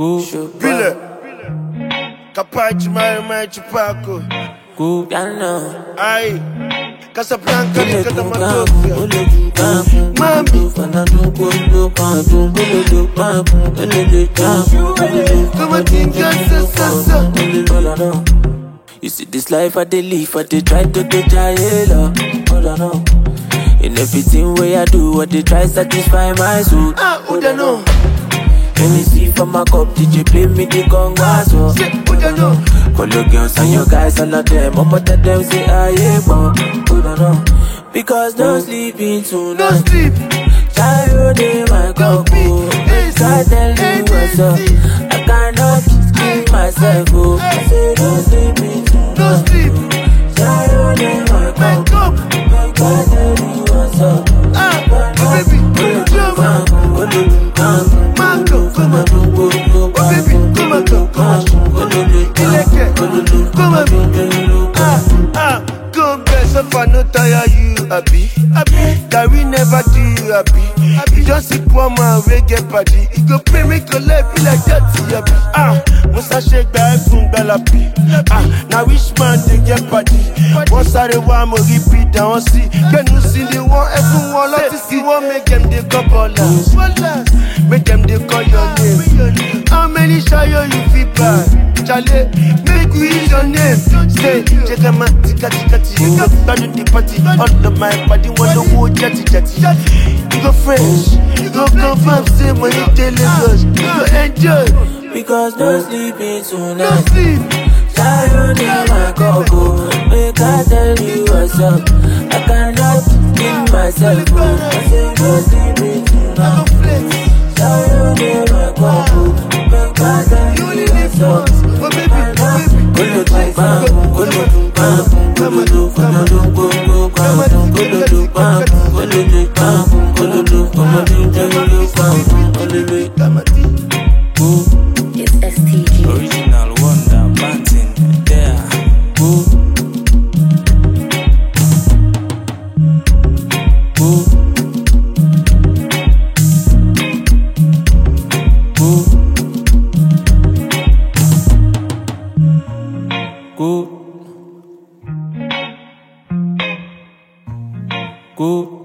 Go, Bile. Capaci mai mai chupaco. go, piano. Ai. Casablanca Ole ni go, kata bam, matofia. ole go, bam, Mami. Fernando, go, go, bam, boom, ole go, bam, ole go, bam, ole go, Come on, think so so so. ole go, all I know. You see this life I dey live, I dey try to dey try it up. All I know. In everything way I do, I dey try satisfy my soul. Ah, who da know? Let me see for my cup, DJ play me the congas, oh. Say, who da know? Call your girls and your guys, all of them. I'ma tell them, say, I ain't born. Hold on, no. Because no sleeping No tonight. sleep. Child in my Don't cup, be oh. easy, Can't tell me what's up. easy. I cannot keep myself, oh. I say, no sleeping No tonight. sleep. Child in my cup, Wake up. can't tell me what's up. Ah, oh baby, come on. Mango, come on. Oh baby, come on, come on. Ileke, come on. Ah, ah, come best if I no tire you, happy. Happy, that we never do you happy. Happy, just see poor man we get party. It go pay me go life be like that, happy. Ah, once I shake back from Bellapi. Ah, now which man they get party? Once I the one more repeat, I want see. Can you see the one everyone love to see? One make them they couple us. Make them they call your name. How many shayo you feel bad? Charlie, make we use your name. Say, check them out, tika tika tika. You got bad in the party. All of my body want to go jetty jetty. You go fresh, you go confirm, say when you tell us, you go enjoy. Because no sleeping No tonight. sleep, Child in my cup, oh. Make I tell you what's up. I cannot keep myself, oh. I say, no sleeping I tonight. go flex. Child in my cup, oh. Make I tell You you only live what's up. once, but baby, baby, Kolo tu bam, kolo tu bam, kolo tu kolo tu kolo bam, kolo tu bam, kolo tu bam, kolo tu kolo tu kolo tu bam, kolo tu Come on, It's STG. Original Wonder Martin there. Go. Go. Go. Go.